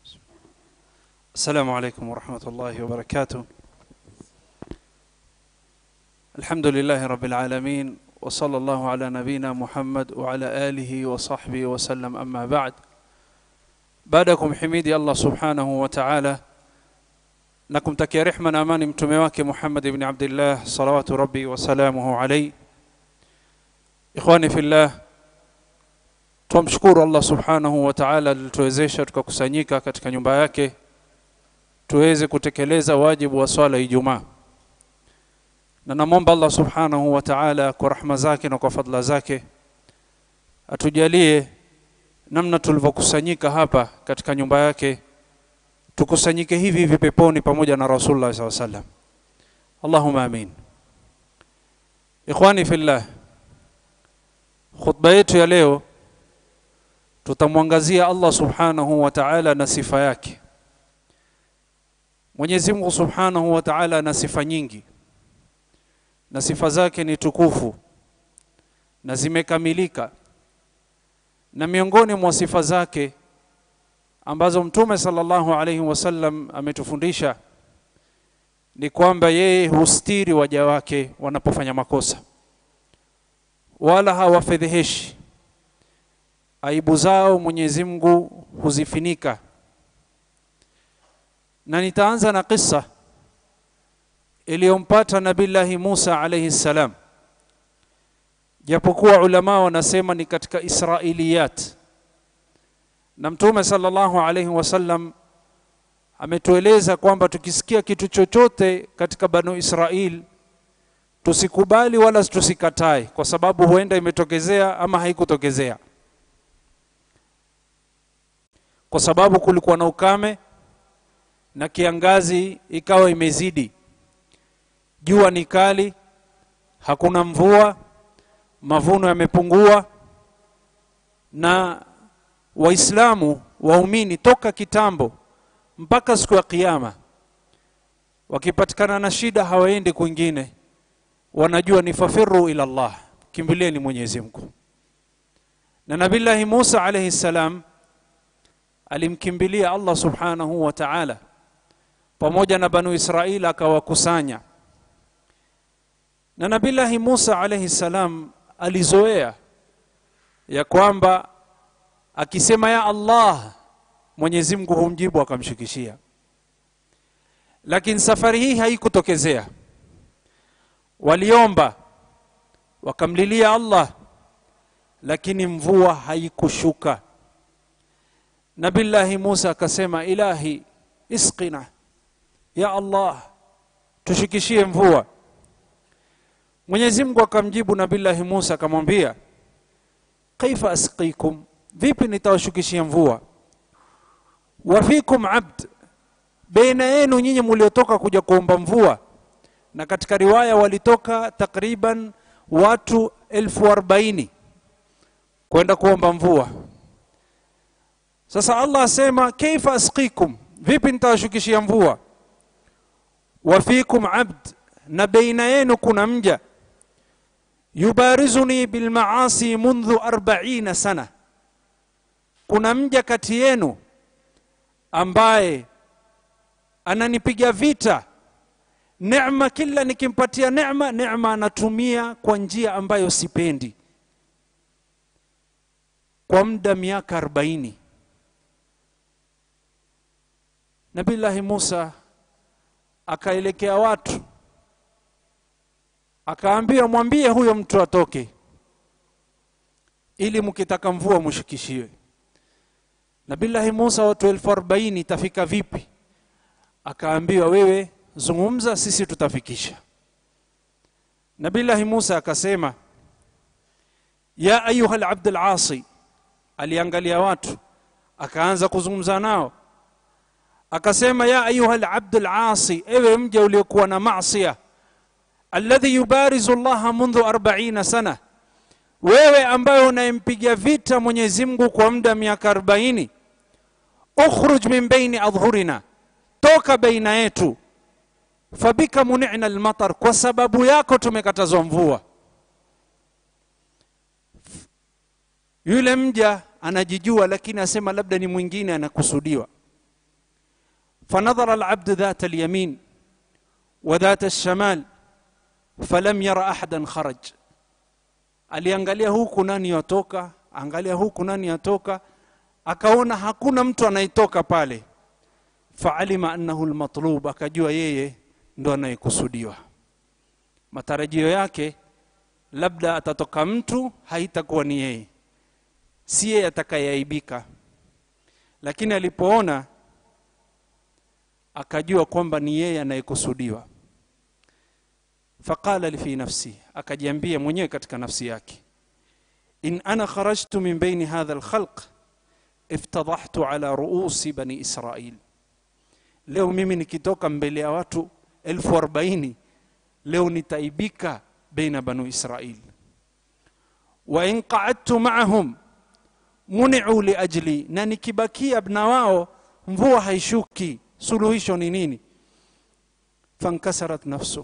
السلام عليكم ورحمة الله وبركاته الحمد لله رب العالمين وصلى الله على نبينا محمد وعلى آله وصحبه وسلم أما بعد بعدكم حميدي الله سبحانه وتعالى na kumtakia rehma na amani mtume wake Muhammad ibn Abdullah salawatu rabbi wasalamuhu alayhi. Ikhwani fillah, twamshukuru Allah subhanahu wa ta'ala alituwezesha tukakusanyika katika nyumba yake tuweze kutekeleza wajibu wa swala Ijumaa, na namwomba Allah subhanahu wa ta'ala kwa rahma zake na kwa fadla zake atujalie namna tulivyokusanyika hapa katika nyumba yake tukusanyike hivi hivi peponi pamoja na Rasulullah SAW sallam. Allahumma amin. Ikhwani fillah, khutba yetu ya leo tutamwangazia Allah subhanahu wa ta'ala na sifa yake. Mwenyezi Mungu subhanahu wa ta'ala ana sifa nyingi na sifa zake ni tukufu na zimekamilika, na miongoni mwa sifa zake ambazo Mtume sallallahu alaihi wasallam ametufundisha ni kwamba yeye hustiri waja wake wanapofanya makosa, wala hawafedheheshi. Aibu zao Mwenyezi Mungu huzifinika. Na nitaanza na kisa iliyompata Nabillahi Musa alaihi salam, japokuwa ulama wanasema ni katika Israiliyat na Mtume sallallahu alaihi wasallam ametueleza kwamba tukisikia kitu chochote katika Banu Israil tusikubali wala tusikatae, kwa sababu huenda imetokezea ama haikutokezea, kwa sababu kulikuwa na ukame na kiangazi ikawa imezidi, jua ni kali, hakuna mvua, mavuno yamepungua na Waislamu waumini toka kitambo mpaka siku ya Kiyama, wakipatikana na shida hawaendi kwingine, wanajua ni fafiru ila Allah, kimbilieni Mwenyezi Mungu. Na Nabillahi Musa alayhi salam alimkimbilia Allah subhanahu wa ta'ala pamoja na Banu Israil akawakusanya, na Nabillahi Musa alayhi salam alizoea ya kwamba akisema ya Allah Mwenyezi Mungu humjibu akamshikishia, lakini safari hii haikutokezea. Waliomba wakamlilia Allah, lakini mvua haikushuka. Nabillahi Musa akasema, ilahi isqina ya Allah, tushikishie mvua. Mwenyezi Mungu akamjibu Nabillahi Musa akamwambia, kaifa asqikum vipi nitawashukishia mvua? wafikum abd, baina yenu nyinyi mliotoka kuja kuomba mvua. Na katika riwaya walitoka takriban watu elfu arobaini kwenda kuomba mvua. Sasa Allah asema kaifa asqikum, vipi nitawashukishia mvua? wafikum abd, na baina yenu kuna mja yubarizuni bilmaasi mundhu arbaina sana kuna mja kati yenu ambaye ananipiga vita neema, kila nikimpatia neema, neema anatumia kwa njia ambayo sipendi, kwa muda miaka arobaini. Nabillahi Musa akaelekea watu akaambia, mwambie huyo mtu atoke, ili mkitaka mvua mushikishiwe. Nabillahi Musa, watu elfu arobaini itafika vipi? Akaambiwa, wewe zungumza, sisi tutafikisha. Nabillahi Musa akasema, ya ayuha alabd alasi. Aliangalia watu akaanza kuzungumza nao, akasema, ya ayuha alabd alasi, ewe mja uliokuwa na masia, alladhi yubarizu llaha mundhu arbaina sana, wewe ambaye unayempiga vita Mwenyezi Mungu kwa muda miaka arobaini ukhruj min baini adhhurina, toka baina yetu. Fabika munina almatar, kwa sababu yako tumekatazwa mvua. Yule mja anajijua, lakini asema labda ni mwingine anakusudiwa. fanadhara alabdu dhat alyamin wa dhat alshamal falam yara ahadan kharaj aliangalia huku nani yatoka angalia huku nani yatoka akaona hakuna mtu anayetoka pale faalima annahu lmatlub akajua yeye ndo anayekusudiwa matarajio yake labda atatoka mtu haitakuwa ni yeye si yeye atakayeaibika lakini alipoona akajua kwamba ni yeye anayekusudiwa faqala fi nafsi akajiambia mwenyewe katika nafsi yake in ana kharajtu min baini hadha alkhalq iftadahtu ala ruusi bani israil leo mimi nikitoka mbele ya watu elfu arobaini leo nitaibika baina banu israil wa in qaadtu maahum muniu liajli na nikibakia na wao mvua haishuki suluhisho ni nini fankasarat nafsu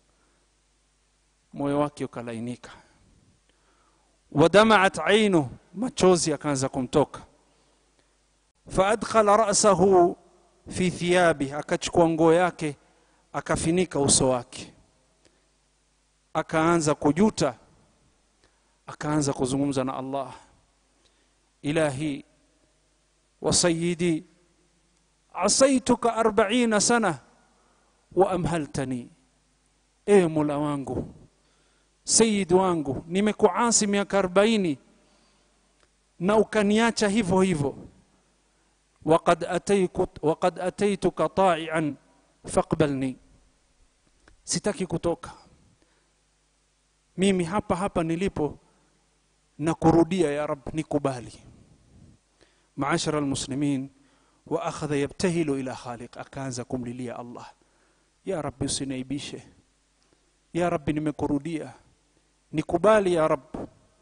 moyo wake ukalainika wadamaat ainu machozi akaanza kumtoka faadkhala rasahu fi thiyabi akachukua nguo yake akafinika uso wake akaanza kujuta akaanza kuzungumza na allah ilahi wa sayidi asaituka arbaina sana wa amhaltani ewe mola wangu sayid wangu nimekuasi miaka arobaini na ukaniacha hivyo hivyo وقد أتيك وقد أتيتك طائعا فاقبلني sitaki kutoka mimi hapa hapa nilipo na kurudia ya rab nikubali maashara almuslimin wa akhadha yabtahilu ila khaliq akaanza kumlilia allah ya rabbi usinaibishe ya rabbi nimekurudia nikubali ya rab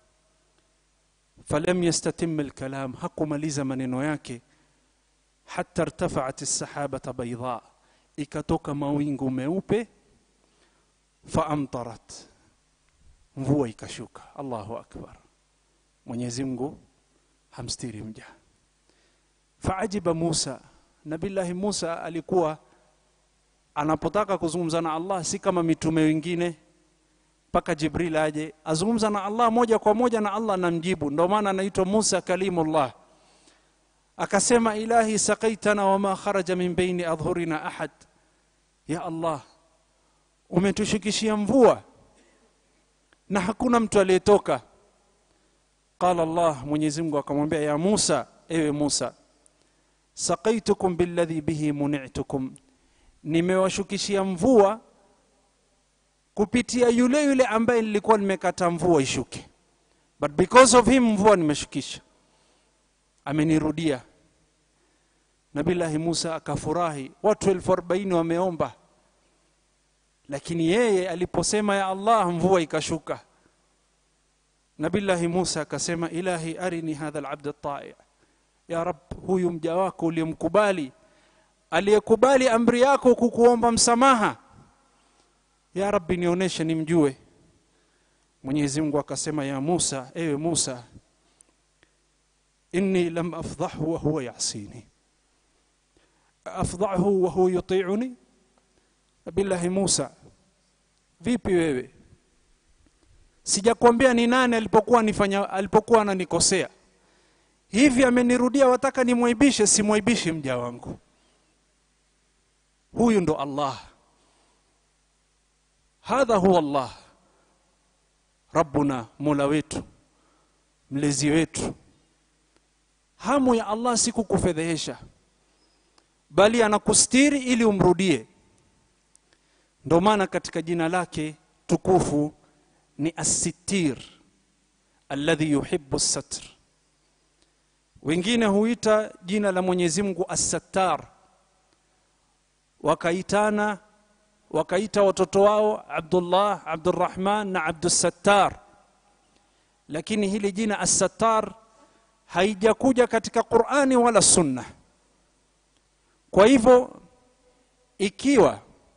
falam yastatim alkalam hakumaliza maneno yake hata irtafaat lsahabata baidha ikatoka mawingu meupe faamtarat mvua ikashuka allahu akbar mwenyezi mungu hamstiri mja faajiba musa nabillahi musa alikuwa anapotaka kuzungumza na allah si kama mitume wengine mpaka jibril aje azungumza na allah moja kwa moja na allah namjibu ndio maana anaitwa musa kalimullah akasema ilahi sakaitana wama kharaja min baini adhhurina ahad ya allah umetushikishia mvua na hakuna mtu aliyetoka qala allah mwenyezi mungu akamwambia ya musa ewe musa sakaitukum billadhi bihi munitukum nimewashukishia mvua kupitia yule yule ambaye nilikuwa nimekata mvua ishuke but because of him mvua nimeshukisha amenirudia nabillahi musa akafurahi watu elfu arobaini wameomba lakini yeye aliposema ya allah mvua ikashuka nabillahi musa akasema ilahi arini hadha labd tai ya rab huyu mja wako uliyemkubali aliyekubali amri yako kukuomba msamaha ya rabbi nionyeshe nimjue mwenyezi mungu akasema ya musa ewe musa inni lam afdhahu wa huwa yasini afdhahu wa huwa yutiuni billahi musa vipi wewe sijakwambia ni nani alipokuwa nifanya alipokuwa ananikosea hivi amenirudia wataka nimwaibishe simwaibishi mja wangu huyu ndo allah hadha huwa allah rabbuna mola wetu mlezi wetu hamu ya allah si kukufedhehesha bali anakustiri ili umrudie ndo maana katika jina lake tukufu ni assitir alladhi yuhibbu satr wengine huita jina la mwenyezi mungu assattar wakaitana wakaita watoto wao abdullah abdurrahman na abdussattar lakini hili jina assattar haijakuja katika qurani wala sunna kwa hivyo ikiwa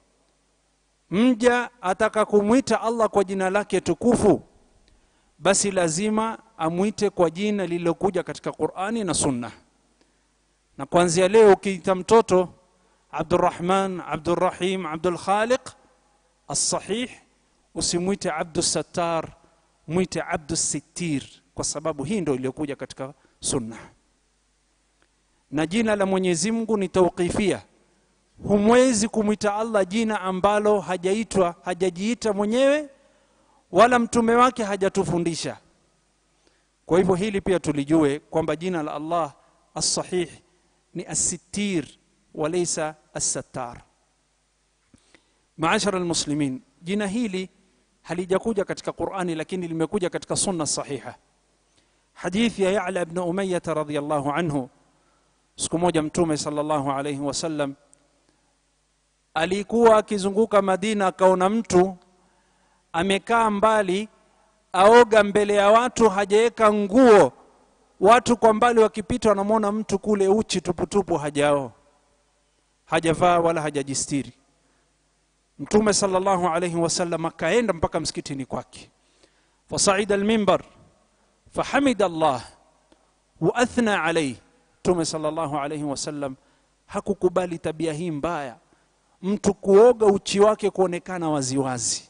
mja ataka kumwita allah kwa jina lake tukufu basi lazima amwite kwa jina lililokuja katika qurani na sunna na kuanzia leo ukiita mtoto abdurrahman abdurrahim abdulkhaliq alsahih usimwite abdusattar mwite abdusittir kwa sababu hii ndo iliyokuja katika sunna na jina la mwenyezi mungu ni tauqifia humwezi kumwita allah jina ambalo hajaitwa hajajiita mwenyewe wala mtume wake hajatufundisha kwa hivyo hili pia tulijue kwamba jina la allah alsahih ni assittir walaysa assattar maashara almuslimin jina hili halijakuja katika qurani lakini limekuja katika sunna sahiha hadithi ya yala bnu umayata radiallahu anhu siku moja mtume salllahu alaihi wasallam alikuwa akizunguka madina akaona mtu amekaa mbali aoga mbele ya watu hajaweka nguo watu kwa mbali wakipita wanamwona mtu kule uchi tuputupu hajao hajavaa wala hajajistiri mtume salllahu alaihi wasallam akaenda mpaka msikitini kwake fasaida almimbar fahamida allah waathna alaihi mtume salllahu alaihi wasallam hakukubali tabia hii mbaya mtu kuoga uchi wake kuonekana waziwazi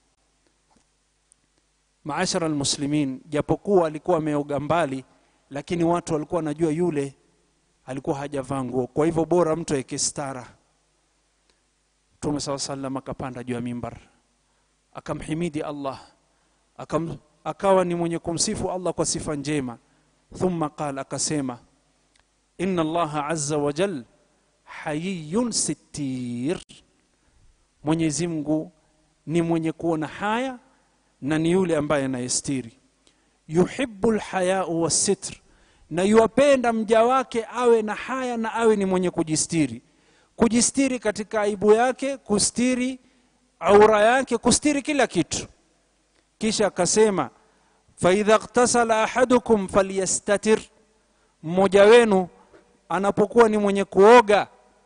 maashara almuslimin japokuwa alikuwa ameoga mbali lakini watu walikuwa wanajua yule alikuwa hajavaa nguo kwa hivyo bora mtu aweke stara mtume saa salam akapanda juu ya mimbar akamhimidi allah akam, akawa ni mwenye kumsifu allah kwa sifa njema thumma qal akasema ina allaha aza wajal hayiyun sittir mwenyezi mungu ni mwenye kuona haya na ni yule ambaye anayestiri yuhibu lhayau wassitr na yuwapenda mja wake awe na haya na awe ni mwenye kujistiri kujistiri katika aibu yake kustiri aura yake kustiri kila kitu kisha akasema faidha ktasala ahadukum falyastatir mmoja wenu anapokuwa ni mwenye kuoga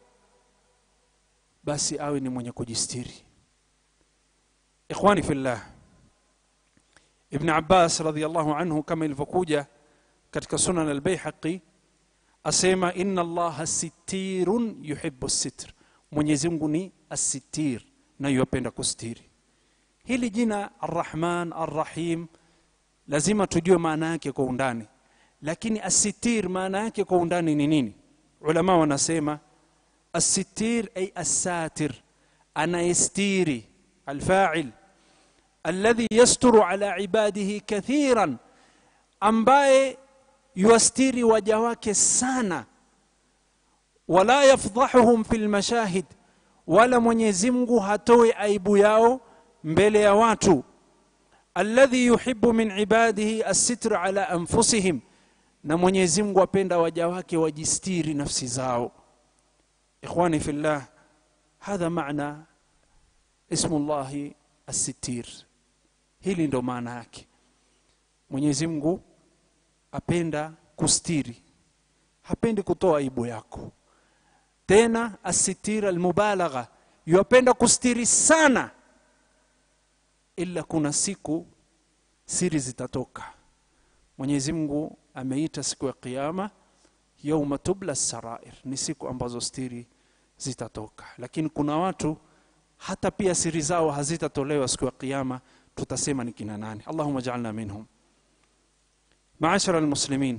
basi awe ni mwenye kujistiri ikhwani fillah ibn abbas radiallahu anhu kama ilivyokuja katika sunan albaihaqi asema inna allaha sitirun yuhibu sitr mwenyezi mungu ni assitir na yuwapenda kustiri hili jina arrahman arrahim lazima tujue maana yake kwa undani lakini assitir maana yake kwa undani ni nini ulama wanasema assitir ay assatir anayestiri alfail alladhi yasturu ala ibadihi kathiran ambaye yuastiri waja wake sana wala yafdhahuhum fi lmashahid wala mwenyezi mungu hatoe aibu yao mbele ya watu alladhi yuhibu min ibadihi assitr ala anfusihim na mwenyezi mungu apenda waja wake wajistiri nafsi zao ikhwani fillah hadha maana ismu llahi assitir hili ndo maana yake mwenyezi mungu apenda kustiri hapendi kutoa aibu yako tena asitir almubalagha yuapenda kustiri sana ila kuna siku siri zitatoka mwenyezi mungu ameita siku ya qiama yauma tubla sarair ni siku ambazo stiri zitatoka lakini kuna watu hata pia siri zao hazitatolewa siku ya qiama tutasema ni kina nani allahuma jaalna minhum maashara almuslimin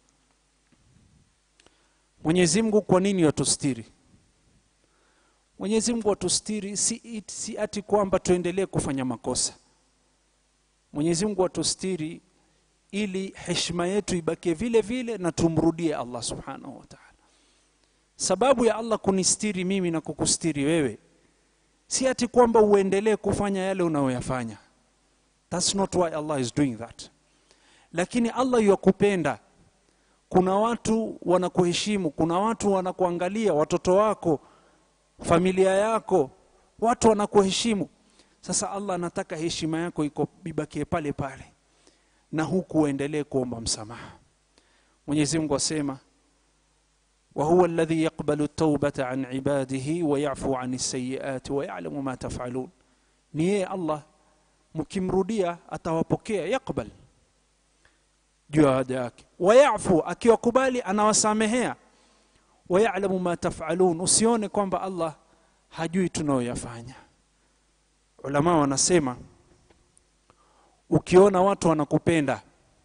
mwenyezi mungu kwa nini watustiri mwenyezi mungu watustiri si, si ati kwamba tuendelee kufanya makosa mwenyezi mungu watustiri ili heshima yetu ibakie vile vile na tumrudie allah subhanahu wa taala sababu ya allah kunistiri mimi na kukustiri wewe si ati kwamba uendelee kufanya yale unayoyafanya thats not why allah is doing that lakini allah yakupenda kuna watu wanakuheshimu kuna watu wanakuangalia watoto wako familia yako watu wanakuheshimu sasa allah anataka heshima yako iko ibakie pale pale na huku uendelee kuomba msamaha mwenyezi mungu asema وهو الذي يقبل التوبة عن عباده ويعفو عن السيئات ويعلم ما تفعلون نيه الله mkimrudia atawapokea yakbal juu ya waja wake wayafu akiwakubali anawasamehea wayalamu ma tafalun usione kwamba allah hajui tunayoyafanya ulama wanasema ukiona watu wanakupenda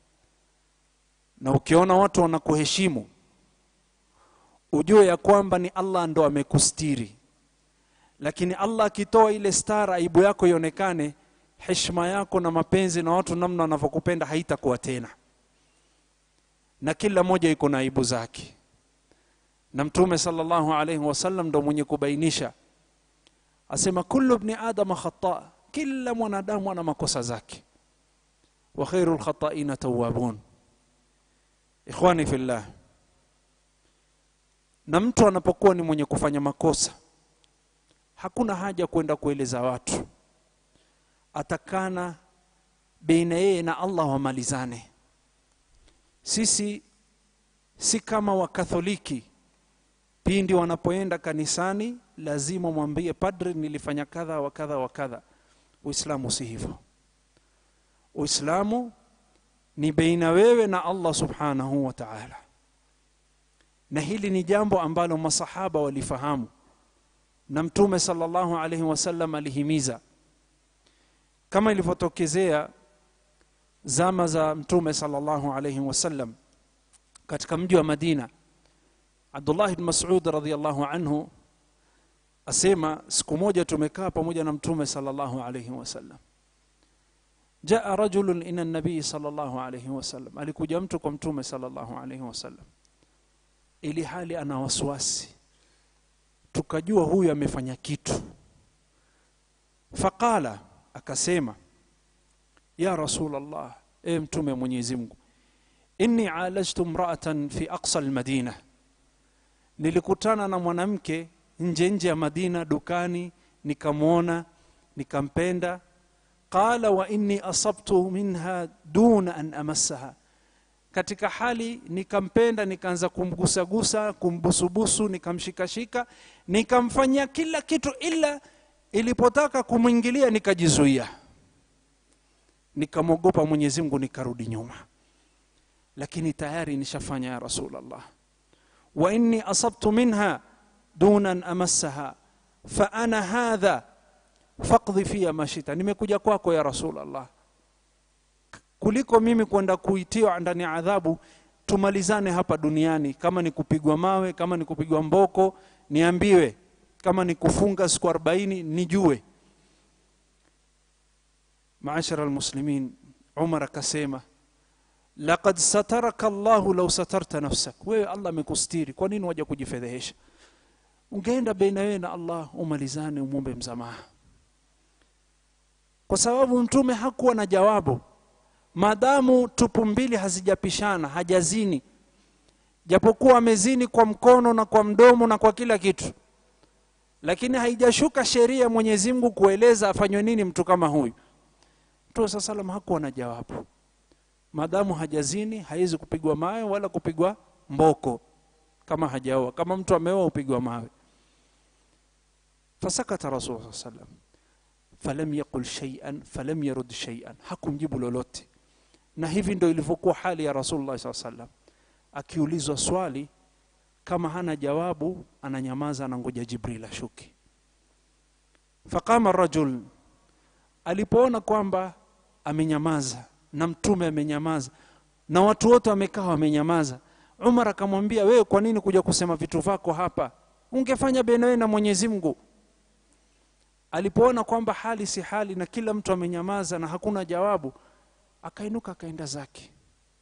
na ukiona watu wanakuheshimu ujue ya kwamba ni allah ndo amekustiri lakini allah akitoa ile stara aibu yako ionekane heshima yako na mapenzi na watu namna wanavyokupenda haitakuwa tena na kila moja iko na aibu zake na mtume sallallahu alaihi wasallam ndo mwenye kubainisha asema kullu bni adama khata kila mwanadamu ana makosa zake wa khairu lkhataina tawabun ikhwani fillah na mtu anapokuwa ni mwenye kufanya makosa hakuna haja kwenda kueleza watu atakana baina yeye na allah wamalizane sisi si kama wakatholiki pindi wanapoenda kanisani lazima mwambie padri nilifanya kadha wa kadha wa kadha uislamu si hivyo uislamu ni baina wewe na allah subhanahu wa taala na hili ni jambo ambalo masahaba walifahamu na mtume sallallahu alaihi wasallam alihimiza kama ilivyotokezea zama za mtume sallallahu alaihi wasallam katika mji wa madina abdullah bn masud radiallahu anhu asema siku moja tumekaa pamoja na mtume sallallahu alaihi wasallam jaa rajulun ila nabii sallallahu alaihi wasallam alikuja mtu kwa mtume sallallahu alaihi wasallam ili hali ana wasiwasi tukajua huyu amefanya kitu faqala akasema ya rasul allah e mtume mwenyezi mungu inni alajtu mraatan fi aqsa almadina nilikutana na mwanamke nje nje ya madina dukani nikamwona nikampenda qala wa inni asabtu minha duna an amassaha katika hali nikampenda nikaanza kumgusagusa kumbusubusu nikamshikashika nikamfanyia kila kitu ila ilipotaka kumwingilia nikajizuia nikamwogopa mwenyezi mungu nikarudi nyuma lakini tayari nishafanya ya rasulllah wa inni asabtu minha duna an amassaha fa ana hadha faqdhi fiya mashita nimekuja kwako ya rasulllah kuliko mimi kwenda kuitiwa ndani ya adhabu tumalizane hapa duniani kama ni kupigwa mawe kama ni kupigwa mboko niambiwe kama ni kufunga siku arobaini nijue maashara almuslimin umar akasema laqad sataraka llahu lau satarta nafsak wewe allah amekustiri kwa nini waja kujifedhehesha ungeenda baina wewe na allah umalizane umwombe msamaha kwa sababu mtume hakuwa na jawabu maadamu tupu mbili hazijapishana hajazini japokuwa amezini kwa mkono na kwa mdomo na kwa kila kitu lakini haijashuka sheria ya mwenyezi mungu kueleza afanywe nini mtu kama huyu mtume saa salam hakuwa na jawabu maadamu hajazini hawezi kupigwa mawe wala kupigwa mboko kama hajaoa kama mtu ameoa upigwa mawe fasakata rasul saa salam falam yaqul shaian falam yarud shaian hakumjibu lolote na hivi ndo ilivyokuwa hali ya rasulullah saa salam akiulizwa swali kama hana jawabu ananyamaza anangoja jibril ashuke faqama rajul alipoona kwamba amenyamaza na mtume amenyamaza na watu wote wamekaa wamenyamaza umar akamwambia wewe kwa nini kuja kusema vitu vyako hapa ungefanya benawe na mwenyezi mungu alipoona kwamba hali si hali na kila mtu amenyamaza na hakuna jawabu akainuka akaenda zake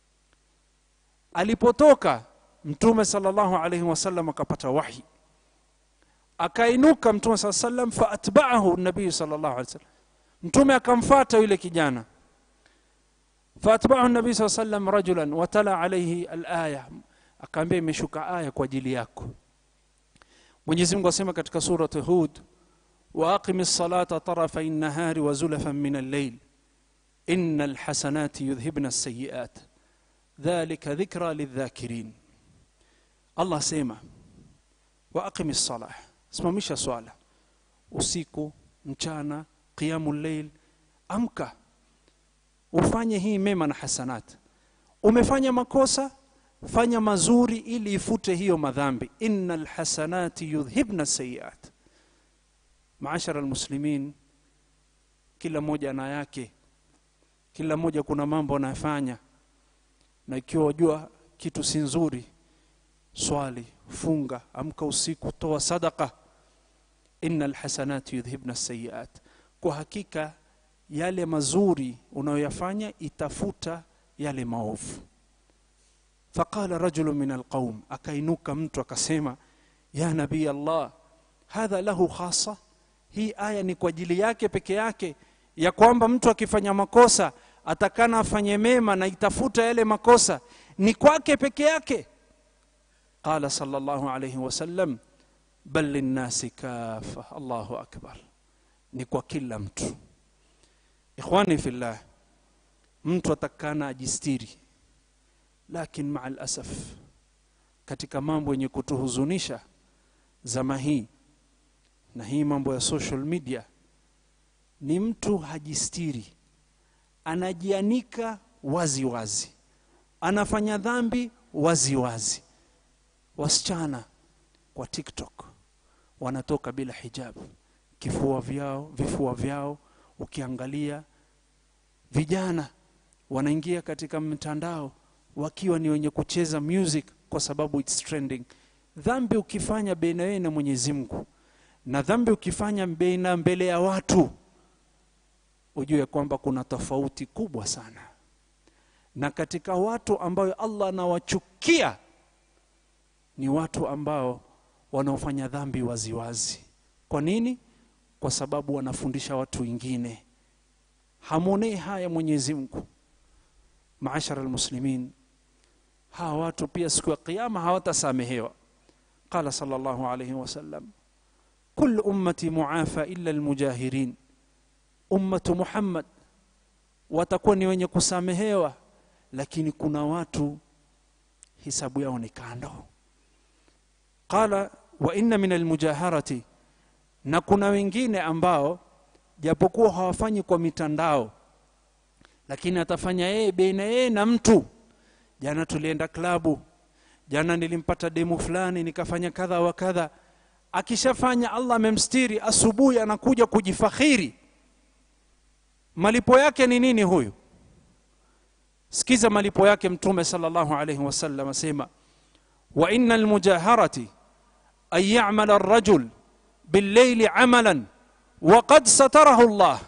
alipotoka mtume salllahu alaihi wasallam akapata wahi akainuka mtume saa salam faatbaahu nabii salllahu alih wasallam mtume akamfata yule kijana faatbaahu nabii saa salam rajulan watala alaihi alaya akaambia imeshuka aya kwa ajili yako mwenyezi mungu asema katika surat hud واقم الصلاه طرفي النهار وزلفا من الليل ان الحسنات يذهبن السيئات ذلك ذكرى للذاكرين الله سيما واقم الصلاه simamisha swala usiku mchana qiyamu llail amka ufanye hii mema na hasanat umefanya makosa fanya mazuri ili ifute hiyo madhambi inna lhasanati yudhhibna sayiat maashara almuslimin kila mmoja ana yake kila mmoja kuna mambo anayofanya na ikiwa wajua kitu si nzuri swali funga amka usiku toa sadaka inna lhasanati yudhhibna sayiat kwa hakika yale mazuri unayoyafanya itafuta yale maovu faqala rajulu min alqaum akainuka mtu akasema ya nabii allah hadha lahu khasa hii aya ni kwa ajili yake peke yake ya kwamba mtu akifanya makosa atakana afanye mema na itafuta yale makosa ni kwake peke yake qala sallallahu alayhi wasallam bal linnasi kafa allahu akbar ni kwa kila mtu ikhwani fillah mtu atakana ajistiri lakin maa lasaf katika mambo yenye kutuhuzunisha zama hii na hii mambo ya social media ni mtu hajistiri anajianika wazi wazi anafanya dhambi wazi wazi wasichana kwa tiktok wanatoka bila hijabu kifua vyao vifua vyao ukiangalia vijana wanaingia katika mtandao wakiwa ni wenye kucheza music kwa sababu it's trending dhambi ukifanya baina wewe na mwenyezi mungu na dhambi ukifanya baina mbele ya watu ujue kwamba kuna tofauti kubwa sana na katika watu ambayo allah anawachukia ni watu ambao wanaofanya dhambi waziwazi kwa nini kwa sababu wanafundisha watu wengine hamwonei haya mwenyezi mungu maashara almuslimin hawa watu pia siku ya qiama hawatasamehewa qala sallallahu alayhi wasallam كل أمتي معافى إلا المجاهرين أمة محمد watakuwa ni wenye kusamehewa lakini kuna watu hisabu yao ni kando qala wa inna min almujaharati na kuna wengine ambao japokuwa hawafanyi kwa mitandao lakini atafanya yeye baina yeye na mtu jana tulienda klabu jana nilimpata demu fulani nikafanya kadha wa kadha akishafanya allah amemstiri asubuhi anakuja kujifakhiri malipo yake ni nini huyu sikiza malipo yake mtume sallallahu alayhi wasallam asema wa inna almujaharati an ya'mala ar-rajul bil-layli 'amalan wa qad satarahu Allah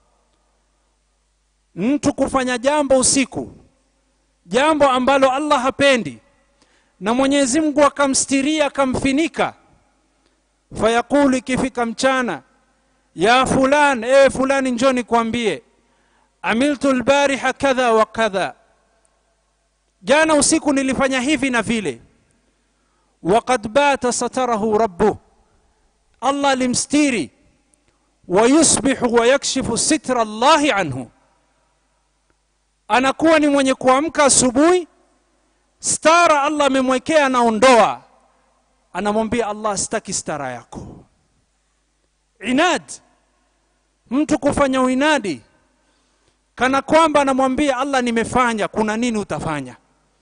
mtu kufanya jambo usiku jambo ambalo Allah hapendi na Mwenyezi Mungu akamstiria akamfinika fayaqulu ikifika mchana ya fulan ewe fulani njoni kwambie amiltu albariha kadha wa kadha jana usiku nilifanya hivi na vile waqad bata satarahu rabbuh allah limstiri wayusbihu wayakshifu sitra llahi anhu anakuwa ni mwenye kuamka asubuhi stara allah amemwekea anaondoa anamwambia allah sitaki stara yako inad mtu kufanya uinadi kana kwamba anamwambia allah nimefanya kuna nini utafanya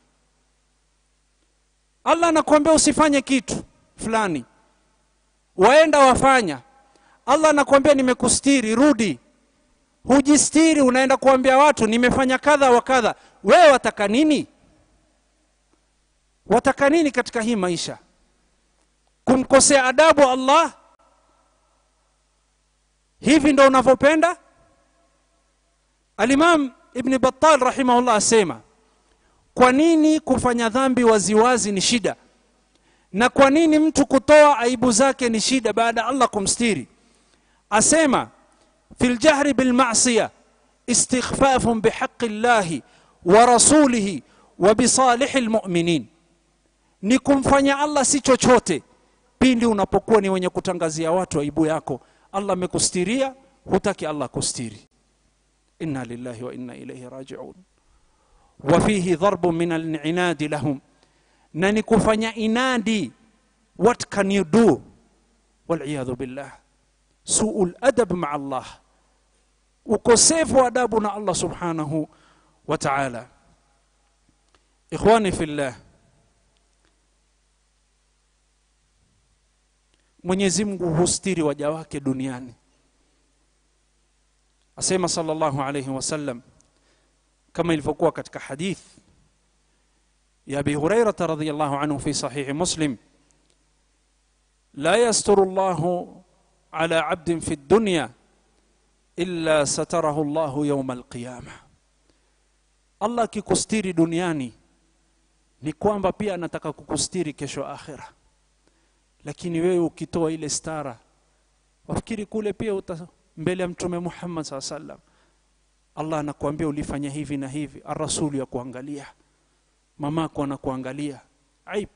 allah anakuambia usifanye kitu fulani waenda wafanya allah anakuambia nimekustiri rudi hujistiri unaenda kuambia watu nimefanya kadha wa kadha wewe wataka nini wataka nini katika hii maisha kumkosea adabu allah hivi ndo unavyopenda alimam ibni batal rahimahullah asema kwa nini kufanya dhambi waziwazi ni shida na kwa nini mtu kutoa aibu zake ni shida baada allah kumstiri asema fi ljahri bilmasiya istikhfafun bihaqi llahi wa rasulihi wa bisalihi lmuminin ni kumfanya allah si chochote pindi unapokuwa ni wenye kutangazia watu aibu yako allah amekustiria hutaki allah kustiri inna lillahi wa inna ilaihi rajiun وفيه ضرب من العناد لهم na ni kufanya inadi what can you do waliyadhu billah suu ladab maa allah ukosefu wa adabu na allah subhanahu wa taala ikhwani fillah mwenyezi mungu hustiri waja wake duniani asema sallallahu alayhi wasallam kama ilivyokuwa katika hadith ya abi hurairata radiyallahu anhu fi sahihi muslim la yasturu llahu ala abdin fi dunya illa satarahu llahu yauma alqiyama allah akikustiri duniani ni kwamba pia anataka kukustiri kesho akhira lakini wewe ukitoa ile stara wafikiri kule pia uta mbele ya mtume muhammad saa sallam allah anakuambia ulifanya hivi na hivi arasulu ya kuangalia mamako anakuangalia aib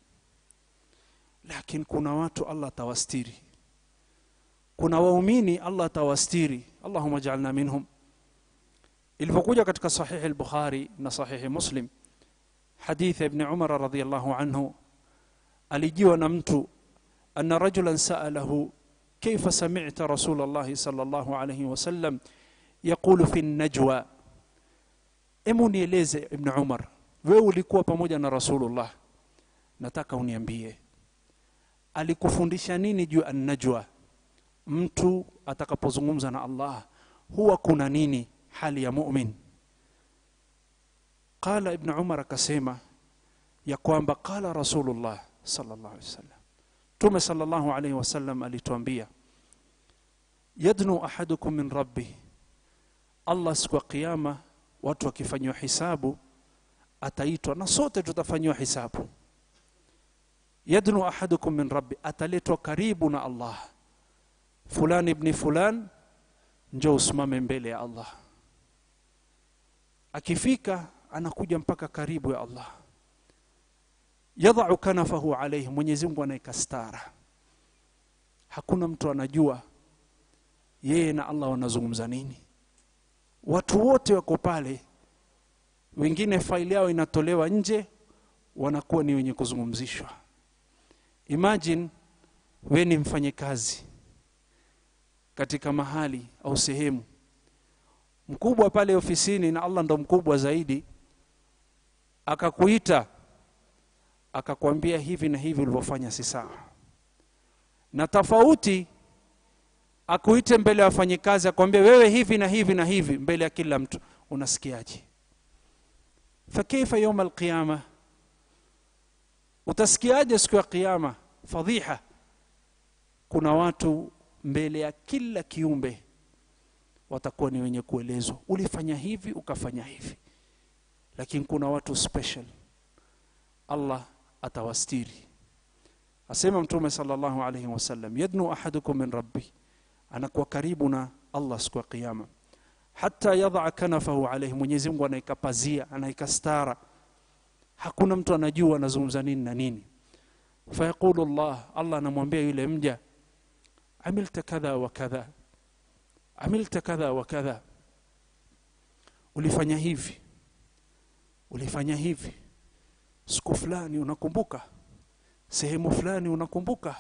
lakini kuna watu allah atawastiri kuna waumini allah atawastiri allahuma jalna minhum ilivyokuja katika sahihi al-bukhari na sahihi muslim hadithi ibn umar radhiyallahu anhu alijiwa na mtu anna rajulan sa'alahu كيف سمعت رسول الله صلى الله عليه وسلم يقول في النجوى emu nieleze ibn umar wewe ulikuwa pamoja na rasulullah nataka uniambie alikufundisha nini juu annajwa mtu atakapozungumza na allah huwa kuna nini hali ya mumin qala ibn umar akasema ya kwamba qala rasulullah sallallahu alaihi wasallam mtume sallallahu alaihi wasallam alituambia yadnu ahadukum min rabbih allah siku ya kiyama watu wakifanyiwa hisabu ataitwa na sote tutafanyiwa hisabu yadnu ahadukum min rabbi ataletwa karibu na allah fulani ibni fulan njoo usimame mbele ya allah akifika anakuja mpaka karibu ya allah yadhau kanafahu alaihi mwenyezi mungu anaeka stara hakuna mtu anajua yeye na allah wanazungumza nini watu wote wako pale wengine faili yao inatolewa nje wanakuwa ni wenye kuzungumzishwa imagine we ni mfanyekazi katika mahali au sehemu mkubwa pale ofisini na allah ndo mkubwa zaidi akakuita akakwambia hivi na hivi ulivyofanya si sawa na tofauti akuite mbele ya wafanyikazi akwambia wewe hivi na hivi na hivi mbele ya kila mtu unasikiaje fakaifa yauma alqiyama utasikiaje siku ya kiyama fadhiha kuna watu mbele ya kila kiumbe watakuwa ni wenye kuelezwa ulifanya hivi ukafanya hivi lakini kuna watu special allah atawastiri asema mtume sallallahu alaihi wasallam yadnu ahadukum min rabbi anakuwa karibu na allah siku ya kiyama hata yadhaa kanafahu alaihi mwenyezi mungu anaika pazia anaika stara hakuna mtu anajua anazungumza nini na nini fayaqulu llah allah anamwambia yule mja amilta kadha wa kadha amilta kadha wa kadha ulifanya hivi ulifanya hivi siku fulani unakumbuka sehemu fulani unakumbuka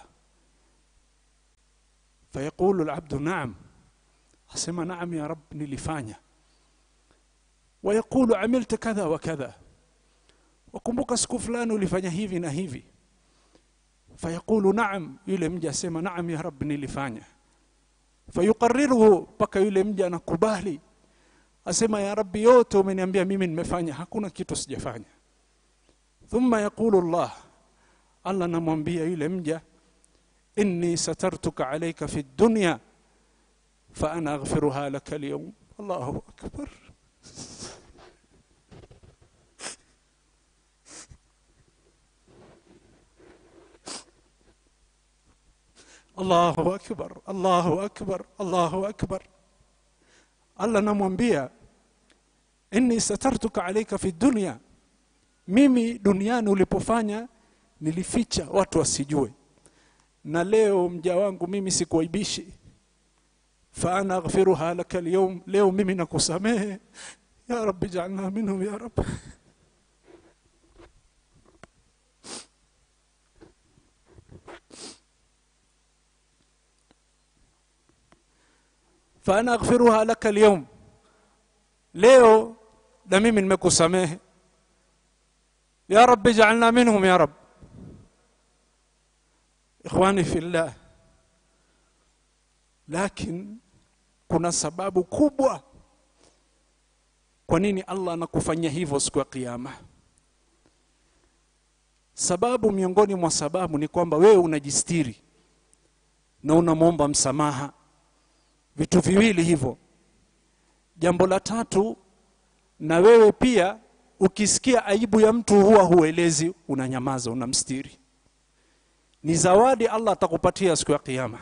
fayaqulu labdu naam asema naam ya rab nilifanya wayaqulu amilta kadha wa kadha wakumbuka siku fulani ulifanya hivi na hivi fayaqulu naam yule mja asema naam ya rab nilifanya fayuqariruhu mpaka yule mja anakubali asema ya rabbi yote umeniambia mimi nimefanya hakuna kitu sijafanya thumma yaqulu llah allah namwambia yule mja inni satartuka alaika fi dunya faana aghfiruha laka alyawm allahu akbar allahu akbar allahu akbar allahu akbar allah namwambia inni satartuka alaika fi dunya mimi duniani ulipofanya nilificha watu wasijue na leo mja wangu mimi sikuaibishi faana aghfiruha laka alyawm leo mimi nakusamehe ya rabbi jalna minhum ya rab faana aghfiruha laka alyawm leo na mimi nimekusamehe ya rabbi jalna minhum ya rab ikhwani fillah lakin kuna sababu kubwa kwa nini allah anakufanyia hivyo siku ya kiyama sababu miongoni mwa sababu ni kwamba wewe unajistiri na unamwomba msamaha vitu viwili hivyo jambo la tatu na wewe pia ukisikia aibu ya mtu huwa huelezi unanyamaza unamstiri ni zawadi allah atakupatia siku ya kiyama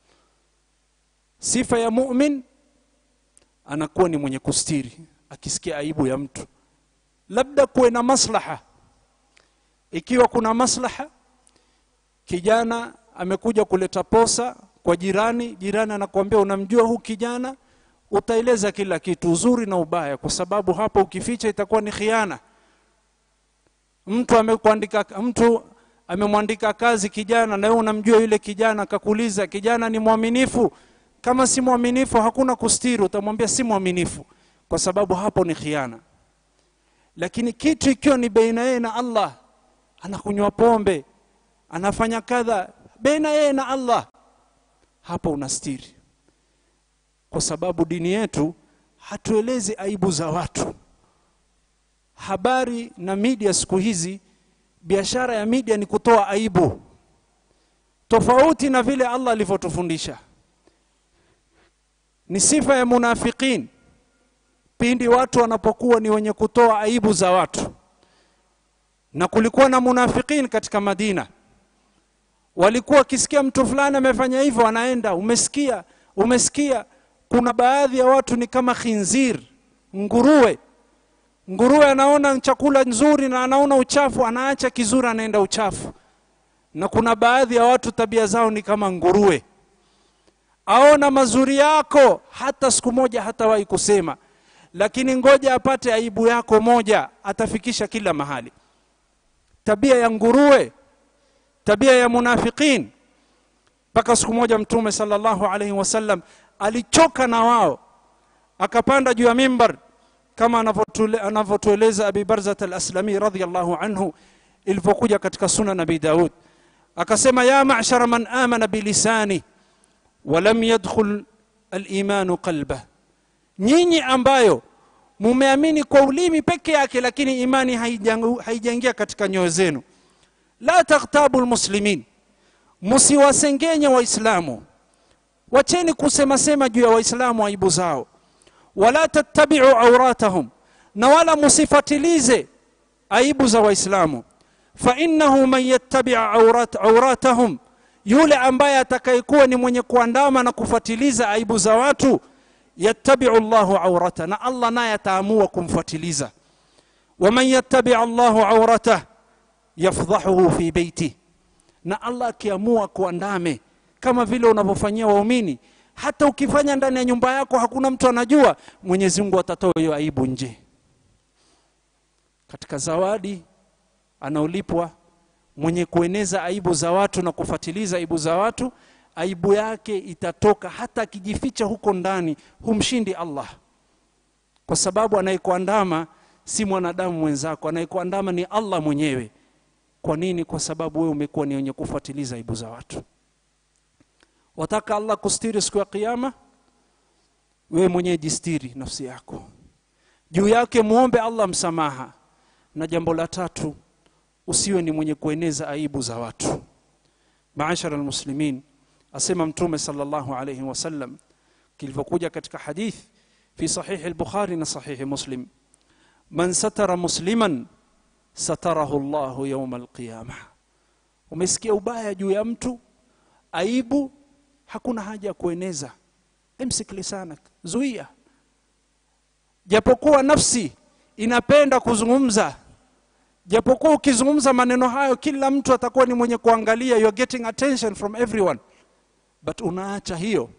sifa ya mumin anakuwa ni mwenye kustiri akisikia aibu ya mtu labda kuwe na maslaha ikiwa kuna maslaha kijana amekuja kuleta posa kwa jirani jirani anakuambia unamjua huu kijana utaeleza kila kitu uzuri na ubaya kwa sababu hapo ukificha itakuwa ni khiana mtu amekuandika mtu amemwandika kazi kijana na wewe unamjua yule kijana akakuuliza kijana ni mwaminifu kama si mwaminifu hakuna kustiri utamwambia si mwaminifu kwa sababu hapo ni khiana lakini kitu ikiwa ni baina yeye na allah anakunywa pombe anafanya kadha baina yeye na allah hapo unastiri kwa sababu dini yetu hatuelezi aibu za watu habari na media siku hizi biashara ya media ni kutoa aibu tofauti na vile allah alivyotufundisha ni sifa ya munafiqin pindi watu wanapokuwa ni wenye kutoa aibu za watu na kulikuwa na munafiqin katika madina walikuwa wakisikia mtu fulani amefanya hivyo anaenda umesikia umesikia kuna baadhi ya watu ni kama khinzir nguruwe nguruwe anaona chakula nzuri na anaona uchafu anaacha kizuri anaenda uchafu na kuna baadhi ya watu tabia zao ni kama nguruwe aona mazuri yako hata siku moja hatawahi kusema lakini ngoja apate aibu yako moja atafikisha kila mahali tabia ya nguruwe tabia ya munafiqin mpaka siku moja mtume sallallahu alaihi wasallam alichoka na wao akapanda juu ya mimbar kama anavyotueleza abi barzat al-aslami radhiyallahu anhu ilivyokuja katika sunan abi daud akasema ya ma'shara man amana bilisani walam yadkhul al-imanu qalba nyinyi ambayo mumeamini kwa ulimi peke yake lakini imani haijaingia katika nyoyo zenu la taghtabu almuslimin msiwasengenye waislamu wacheni kusema sema juu ya waislamu aibu zao wala tattabi'u auratahum na wala msifatilize aibu za waislamu fa innahu man yattabi' aurat auratahum yule ambaye atakayekuwa ni mwenye kuandama na kufatiliza aibu za watu yattabi'u Allahu aurata na Allah naye ataamua kumfuatiliza waman yattabi' Allahu auratah yafdhahuhu fi beiti na Allah akiamua kuandame kama vile unavyofanyia waumini hata ukifanya ndani ya nyumba yako hakuna mtu anajua Mwenyezi Mungu atatoa hiyo aibu nje katika zawadi anaolipwa mwenye kueneza aibu za watu na kufatiliza aibu za watu aibu yake itatoka hata akijificha huko ndani humshindi Allah kwa sababu anayekuandama si mwanadamu mwenzako anayekuandama ni Allah mwenyewe kwa nini kwa sababu wewe umekuwa ni wenye kufuatiliza aibu za watu wataka Allah kustiri siku ya kiyama wewe mwenyewe jistiri nafsi yako juu yake muombe Allah msamaha na jambo la tatu usiwe ni mwenye kueneza aibu za watu maashara almuslimin asema mtume sallallahu alayhi wasallam kilivyokuja katika hadith fi sahihi al-bukhari na sahihi muslim man satara musliman satarahu Allahu yawm al-qiyamah umesikia ubaya juu ya mtu aibu hakuna haja ya kueneza emsik lisanak zuia japokuwa nafsi inapenda kuzungumza japokuwa ukizungumza maneno hayo kila mtu atakuwa ni mwenye kuangalia you are getting attention from everyone but unaacha hiyo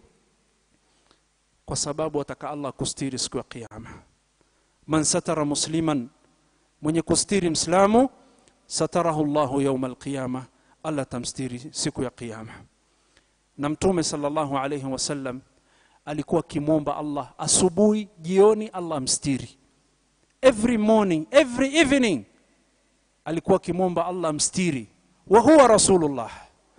kwa sababu ataka Allah kustiri siku ya kiyama man satara musliman mwenye kustiri mslamu satarahu Allahu yawm alqiyama Allah tamstiri siku ya kiyama na mtume sallallahu alayhi wasallam alikuwa akimwomba Allah asubuhi jioni Allah amstiri every morning every evening alikuwa akimwomba Allah amstiri wa huwa rasulullah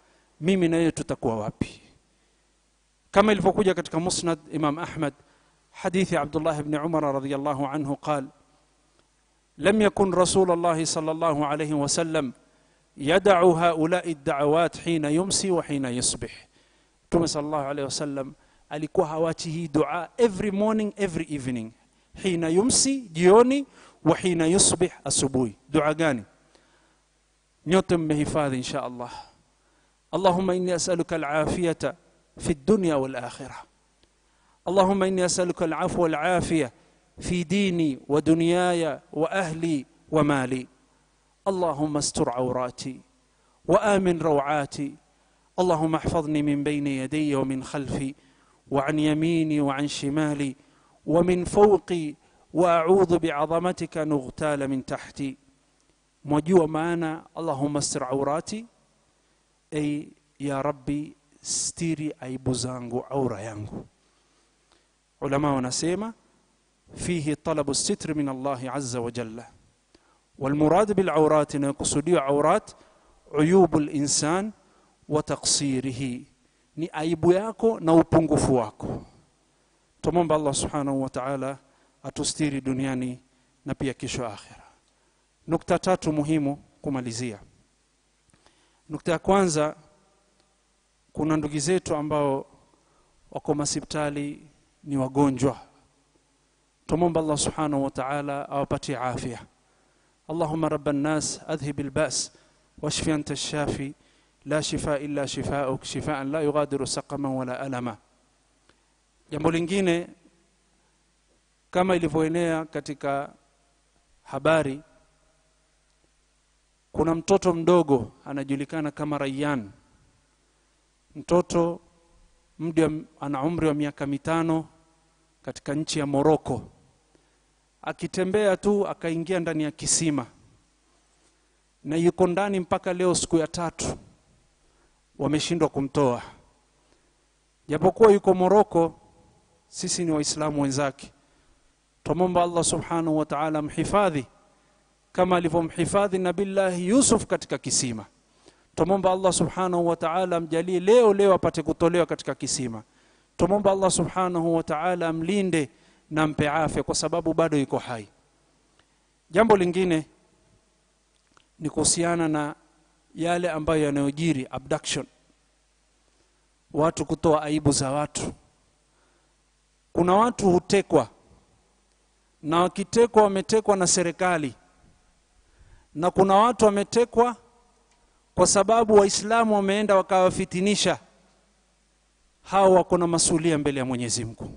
mimi na yeye tutakuwa wapi kama ilivyokuja katika musnad imam ahmad hadithi abdullah ibn umar radiyallahu anhu qal لم يكن رسول الله صلى الله عليه وسلم يدع هؤلاء الدعوات حين يمسي وحين يصبح Mtume sallallahu alaihi wasallam alikuwa hawachi hii dua every morning every evening hina yumsi jioni wa hina yusbih asubuhi dua gani nyote mmehifadhi insha Allah Allahumma inni as'aluka al-afiyata fi ad-dunya wal akhirah Allahumma inni as'aluka al-afwa wal afiyah في ديني ودنياي واهلي ومالي اللهم استر عوراتي وامن روعاتي اللهم احفظني من بين يدي ومن خلفي وعن يميني وعن شمالي ومن فوقي واعوذ بعظمتك ان اغتال من تحتي mwajua maana allahumma stir aurati ay ya rabbi stiri aibu zangu aura yangu ulama wanasema فيه طلب الستر من الله عز وجل والمراد بالعورات يقصد عورات عيوب الإنسان وتقصيره ni aibu yako na upungufu wako tumomba allah subhanahu wa taala atustiri duniani na pia kesho akhira nukta tatu muhimu kumalizia nukta ya kwanza kuna ndugu zetu ambao wako masipitali ni wagonjwa tumomba allah subhanahu wa taala awapatie afya اللهم رب الناس أذهب البأس واشف أنت الشافي لا شفاء إلا شفاؤك شفاء لا يغادر سقما ولا ألما jambo lingine kama ilivyoenea katika habari kuna mtoto mdogo anajulikana kama Rayyan mtoto mdi ana umri wa miaka mitano katika nchi ya Moroko akitembea tu akaingia ndani ya kisima na yuko ndani mpaka leo siku ya tatu wameshindwa kumtoa japokuwa yuko Moroko sisi ni waislamu wenzake tumomba Allah subhanahu wa ta'ala mhifadhi kama alivyomhifadhi nabillahi Yusuf katika kisima tumomba Allah subhanahu wa ta'ala amjalie leo leo apate kutolewa katika kisima tumomba Allah subhanahu wa ta'ala amlinde na mpe afya kwa sababu bado yuko hai jambo lingine ni kuhusiana na yale ambayo yanayojiri abduction watu kutoa aibu za watu kuna watu hutekwa na wakitekwa wametekwa na serikali na kuna watu wametekwa kwa sababu waislamu wameenda wakawafitinisha hao wako na masulia mbele ya Mwenyezi Mungu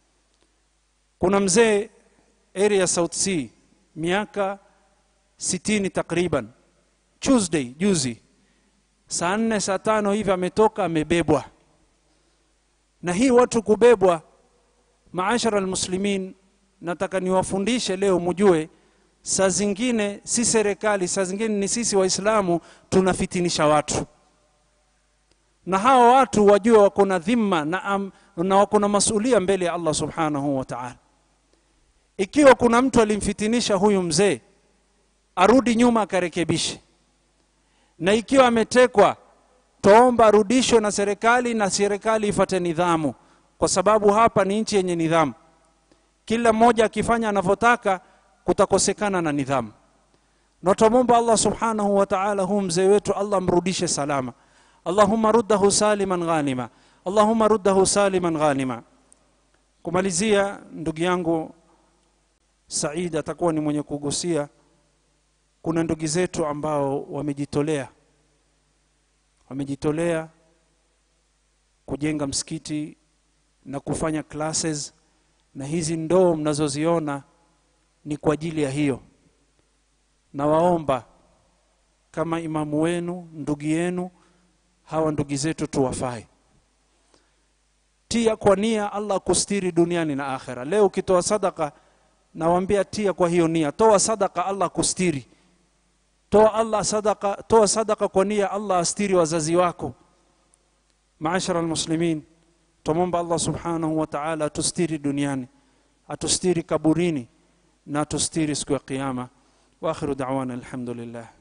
kuna mzee area South Sea miaka sitini takriban Tuesday juzi saa nne saa tano hivi ametoka amebebwa na hii watu kubebwa maashara almuslimin nataka niwafundishe leo mjue saa zingine si serikali saa zingine ni sisi waislamu tunafitinisha watu na hawa watu wajue wako na dhima na, am, na wako na masulia mbele ya Allah subhanahu wa ta'ala ikiwa kuna mtu alimfitinisha huyu mzee arudi nyuma akarekebishe na ikiwa ametekwa toomba arudishwe na serikali na serikali ifate nidhamu kwa sababu hapa ni nchi yenye nidhamu kila mmoja akifanya anavyotaka kutakosekana na nidhamu na tumomba Allah subhanahu wa ta'ala huu mzee wetu Allah mrudishe salama Allahumma ruddahu saliman ghanima Allahumma ruddahu saliman ghanima kumalizia ndugu yangu Said atakuwa ni mwenye kugusia kuna ndugu zetu ambao wamejitolea wamejitolea kujenga msikiti na kufanya classes na hizi ndoo mnazoziona ni kwa ajili ya hiyo na waomba kama imamu wenu ndugu yenu hawa ndugu zetu tuwafai tia kwa nia Allah kustiri duniani na akhera leo ukitoa sadaka nawaambia tia kwa hiyo nia toa sadaka Allah kustiri toa Allah sadaka toa sadaka kwa nia Allah astiri wazazi wako maashara almuslimin tumomba Allah subhanahu wa ta'ala atustiri duniani atustiri kaburini na atustiri siku ya kiyama wa akhiru da'wana alhamdulillah